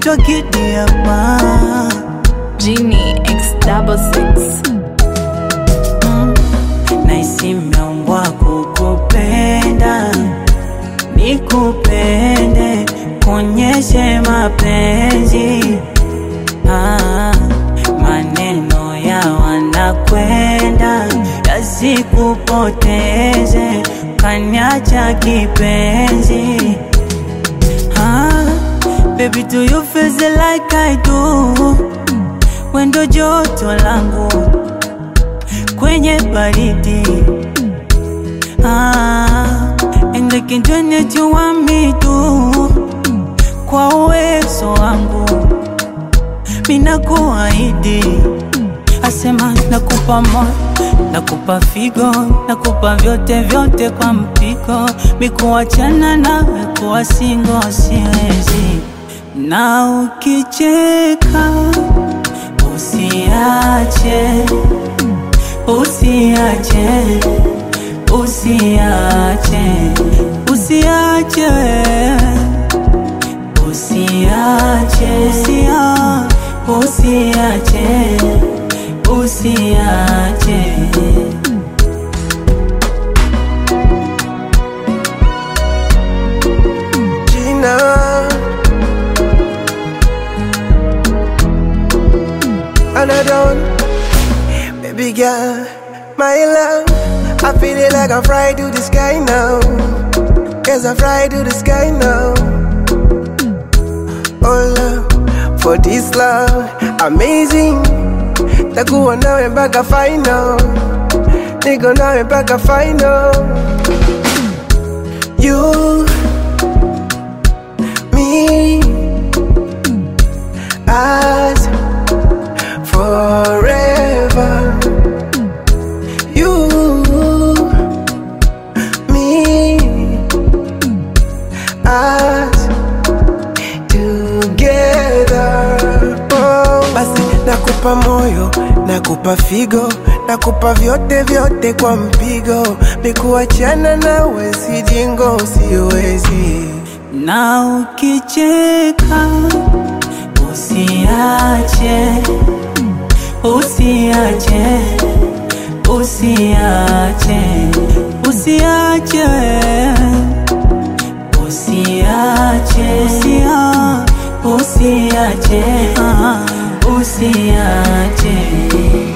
naitwa Kidiama. Genie X double six. Naisi meumbwa kukupenda, nikupende, kuonyeshe mapenzi ah, maneno ya wanakwenda yasikupoteze, kanyacha kipenzi ah, baby do you feel the like I do, wendo joto langu kwenye baridi ah, and I can do it you want me to kwa uwezo wangu mina kuahidi asema nakupa moyo nakupa figo nakupa vyote vyote kwa mpigo mikuachana nawe kuwa singo siwezi na ukicheka usiache usiache usiache usiache usiache usia usiache usiache Gina. Another one, baby girl, my love. I feel it like I'm fly to the sky now. Yes, I fly to the sky now. Oh love, for this love, amazing. Takuwa nawe mpaka final, niko nawe mpaka final. You me as forever. You, me as together. Oh, basi nakupa moyo, nakupa figo, nakupa vyote vyote kwa mpigo, mikuachana nawe sijingo, siwezi. na ukicheka usiache usiache usiache usiache usiache usia usiache ah, usiache